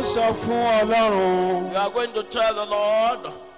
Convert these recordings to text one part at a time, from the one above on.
sọ fún ọlọ́run You are going to tell the Lord,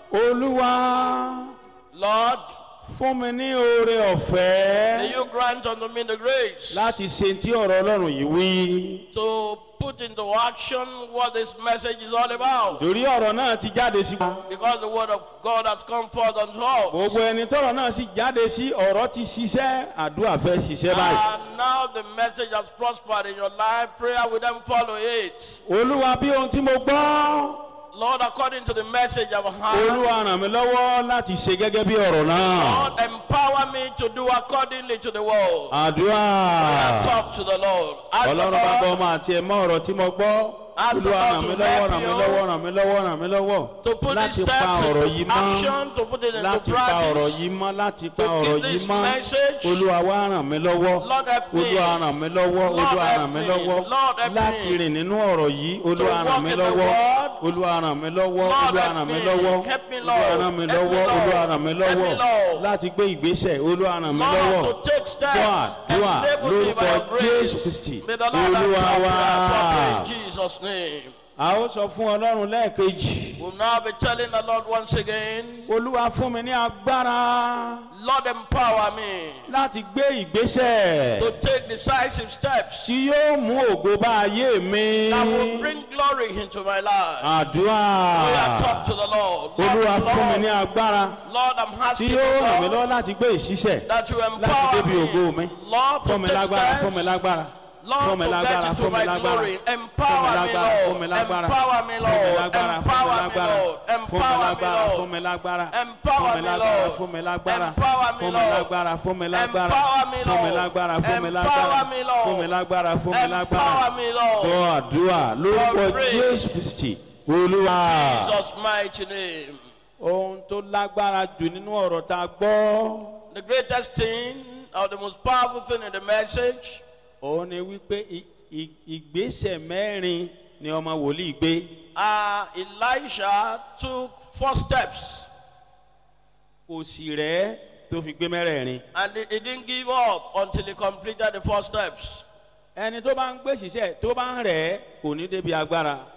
olúwa Lord, fún mi ní oore may ọ̀fẹ́ you grant unto me the grace láti ṣe tí ọ̀rọ̀ ọlọ́run yìí wí. to put into action what this message is all about. torí ọ̀rọ̀ náà ti jáde sí. Because the word of God has come forth unto us. gbogbo ẹni tọrọ náà sì jáde sí ọ̀rọ̀ ti ṣiṣẹ́ àdúrà fẹ́ ṣiṣẹ́ báyìí. And now the message has prospered in your life. Prayer will then follow it. olúwa bí ohun tí mo gbọ́ Lord, according to the message I've heard, olúwa ràn mí lọ́wọ́ láti ṣe gẹ́gẹ́ bí ọ̀rọ̀ náà. Lord, empower me to do accordingly to the word. àdúrà Talk to the Lord. Ask the ọlọ́run bá gbọ́ Lord ọmọ àti ẹ̀mọ́ ọ̀rọ̀ tí mo gbọ́. Ask the olúwa Lord ràn to mí lọ́wọ́ help ràn mí you lọ́wọ́ ràn mí lọ́wọ́ ràn mí lọ́wọ́ to put these láti pa steps ọ̀rọ̀ into yìí mọ́ action, to put it into láti pa ọ̀rọ̀ practice. yìí mọ́ láti pa To ọ̀rọ̀ keep yìí this mọ́ message. olúwa wá ràn mí lọ́wọ́ Lord help me. olúwa ràn mí lọ́wọ́ Lord olúwa help ràn mí me. lọ́wọ́ Lord help láti me. rìn nínú ọ̀rọ̀ yìí olúwa walk ràn mí in the lọ́wọ́ word. olúwa ràn mí lọ́wọ́ Lord olúwa help ràn mí me. lọ́wọ́ Help me, olúwa Lord. ràn mí Help me, lọ́wọ́ Lord. olúwa ràn mí Help me, lọ́wọ́ Lord. láti gbé ìgbésẹ̀ olúwa ràn mí lọ́wọ́ Lord, to take steps. dùà dùà Enable me by lórúkọ your grace. jésù kristi May the Lord olúwa answer wá. prayer properly in Jesus' name. a ó sọ fún ọlọ́run lẹ́ẹ̀kejì We'll now be telling the Lord once again, olúwa fún mi ní agbára Lord, empower me láti gbé ìgbésẹ̀ to take decisive steps tí yóò mú ògo bá ayé mi. that will bring glory into my life. àdúrà We are talk to the Lord. olúwa Lord, fún mi ní Lord, agbára Lord, I'm tí asking yóò you, ràn mí Lord, lọ́wọ́ láti gbé ìṣiṣẹ́ that you láti empower débi ògo mi. me. Lord, fún mi to take lágbára fún mi steps. lágbára Lord, fún mi to lágbára get into fún mi my lágbára glory. fún mi Empower me, lágbára fún mi Lord. lágbára Empower me, fún mi Lord. lágbára Empower me, fún Lord. mi Empower me, lágbára Lord. fún mi lágbára Empower fún mi me, lágbára Lord. fún mi lágbára Empower me, fún mi Lord. lágbára fún mi lágbára Empower me, fún mi Lord. lágbára fún mi lágbára Empower me, Lord. fún mi lágbára fún mi lágbára Empower me, Lord. gbọ́ àdúrà lórúkọ God pray. jésù kristi olúwa. Jesus' mighty name. ohun tó lágbára jù nínú ọ̀rọ̀ tá a gbọ́ The greatest thing or the most powerful thing in the message òun ni wípé i- i- ìgbésẹ̀ mẹ́rin ni ọmọ wòlíì gbé uh, Elisha took four steps kò sì rẹ́ tó fi gbé mẹ́rẹ̀ẹ̀rin. and he, he didn't give up until he completed the four steps. ẹni tó bá ń gbé ṣiṣẹ́ tó bá ń rẹ̀ kò ní débi agbára.